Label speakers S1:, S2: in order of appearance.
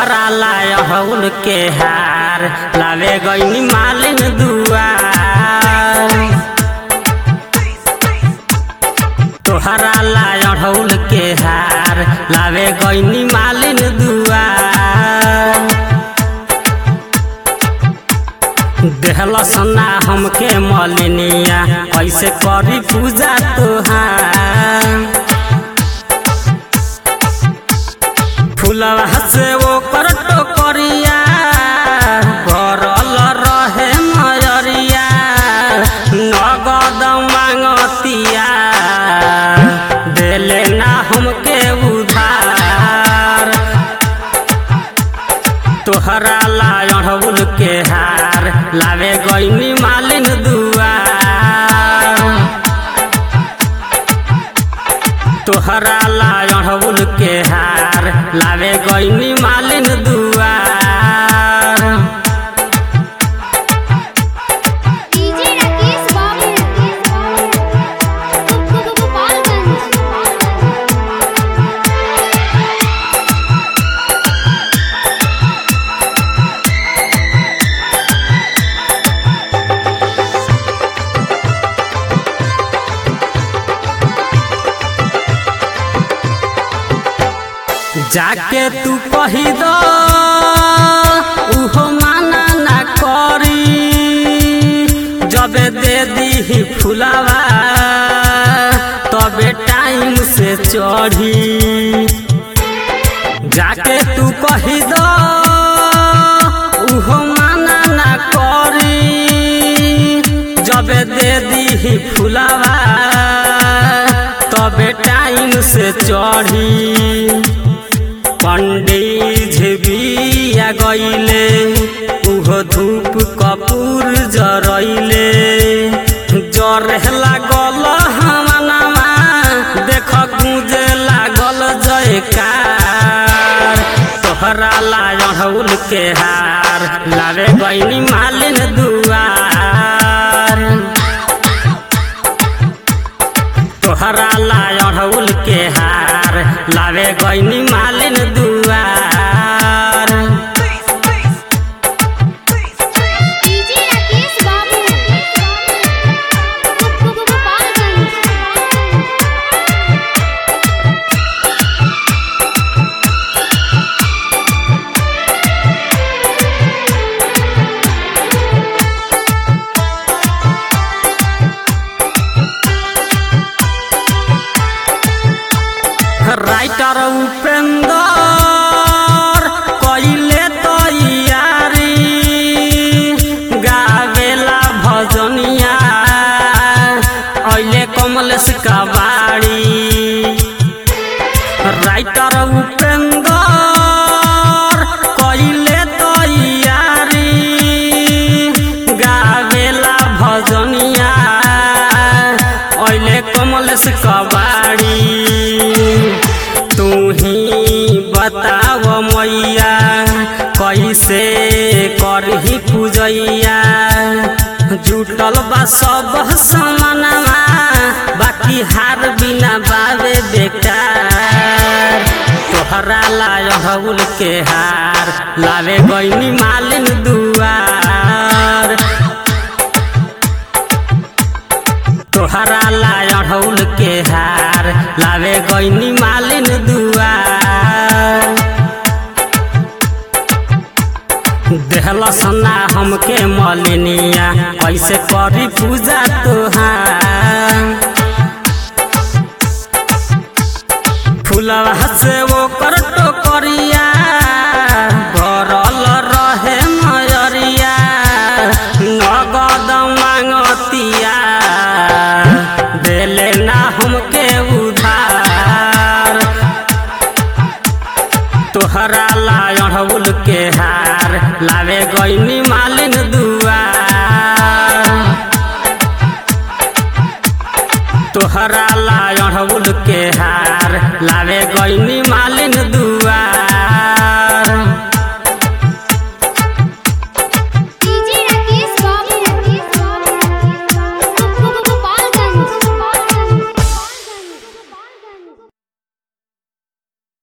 S1: तोहरा लाय हउल के हार लावे गईनी मालिन दुआर तोहरा लाय हउल के हार लावे गईनी मालिन दुआर देहला सना हमके मलिनिया कैसे करी पूजा तोहार फुलवा से वो कर टोकरिया भरल रहे मयरिया नगद मांगतिया देले ना हमके उधार तोहरा लायढ़ुल के हार लावे गईनी मालिन दुआर तोहरा लायढ़ुल के हार लावे गईनी मालिन दुआर
S2: डीजे राकेश बाबू
S1: जाके तू कही दो उहो माना ना करी जबे दे दी फुलावा तबे टाइम से चढ़ी जाके तू कही दो उहो माना ना करी जबे दे दी फुलावा तबे टाइम से चढ़ी पंडित बिया गईले उहो धूप कपूर जरैले जरे लागल हमनमा देख गुंजे लागल जयकार तोहरा लायढ़ुल के हार लावे गईनी मालिन दुआर तोहरा लायढ़ुल के हार लावे गईनी मालिन दुआर
S2: डीजे राकेश बाबू
S1: राइटर उपेंद्र कइले तैयारी गावेला भजनिया अइले कमलेश कबाड़ी राइटर उपेंद्र कइले तैयारी गावेला भजनिया अइले कमलेश कबाड़ी तू ही बताव मैया कैसे करही पूजैया जुटल बा सब समानवा बाकी हार बिना बावे बेकार तोहरा लायढ़ुल के हार लावे गईनी मालिन दुआर तोहरा लायढ़ुल के हार लावे गईनी मालिन दुआर देहला सना हमके मलिनिया कैसे करी पूजा तोहार फुलवा से वो कर टोकरिया भरल रहे मयरिया नगद मांगतिया देले ना हमके उधार तोहरा लायढ़ुल के हार लावे गईनी मालिन दुआर तोहरा लायढ़ुल के हार लावे गईनी